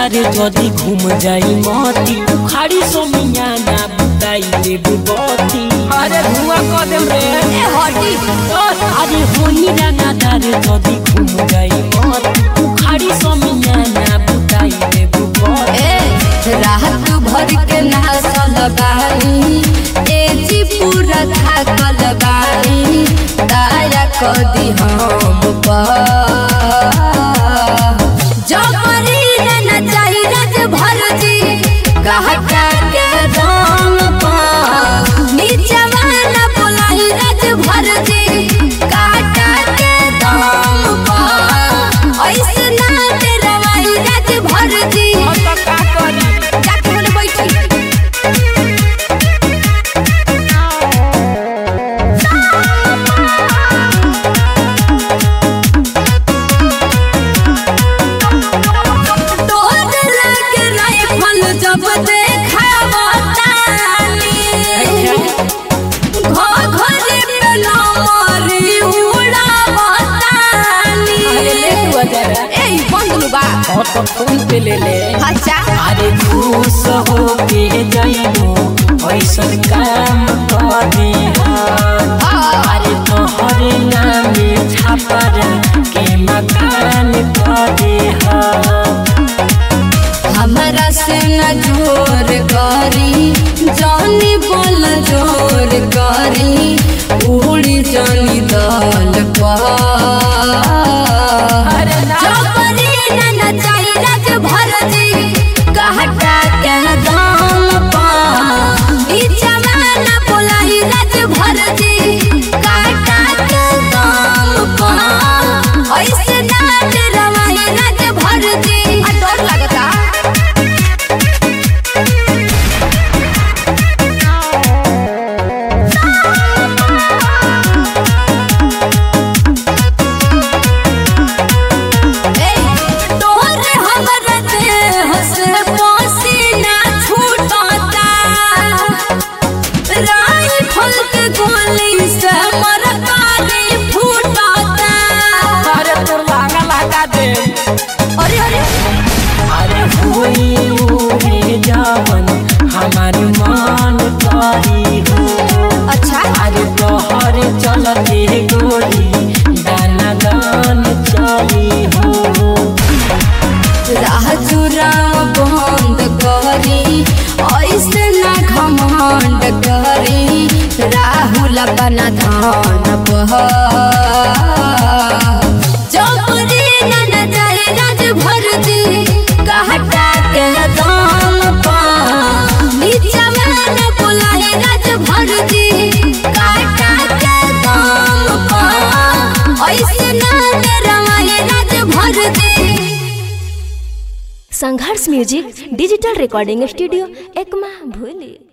रंगादार जदी घूम जाई मती उखाड़ी सोमिया ना बुताई देबे बती अरे धुआं क देम रे ए हटी अरे होनी रंगादार जदी घूम जाई मती उखाड़ी सोमिया ना बुताई देबे बती ए रात भर के नाचल बानी ए जी पूरा थाकल बानी दया कदी हम पर जबरी न चाही रज भर जी कहता के दाम पर नीचवा न बोलाई रज भर जी काटा के दाम पर ऐसे ना डरवाई रज भर जी तो का करी जाके बोले बैठी तोर लग राइफल जब देखावा तानी घर घरे पे लमरी उड़ावा तानी अरे ले तू अजरा ए बंदलू बा और तो फोन पे ले ले अच्छा अरे खुश हो के जाइबो ऐसन काम कर दे अरे तोहरे नामे छापर के मकान कर दे हमरा से न जोर करी जानी बोल जोर करी उड़ी जानी दल पर जबरी न नचाई रज भर जी कहटा के दाम पर ई जमाना बोलाई रज भर जी कहटा के दाम पर ऐसे ना डरवाई रज भर जी आ डर लगता तोहरे हमरा देह से पसीना छूटता राइफल के गोली से मरकारी फूटता अरे तोर लागा लगा दे अरे अरे अरे हुई उहे जावन हमार मान करी हो अच्छा अरे तोहरे चलते गोली दाना दान चली हो राह चुरा बंद करी ऐसे ना घमंड करी राहुल बना धान बह जबरी न न जाए राज भर दी कहटा के दाम पा नीचा में न बुलाए राज भर दी कहटा के दाम पा ऐसे ना डरवाए राज भर दी Sangharsh music digital recording studio Ekma भूली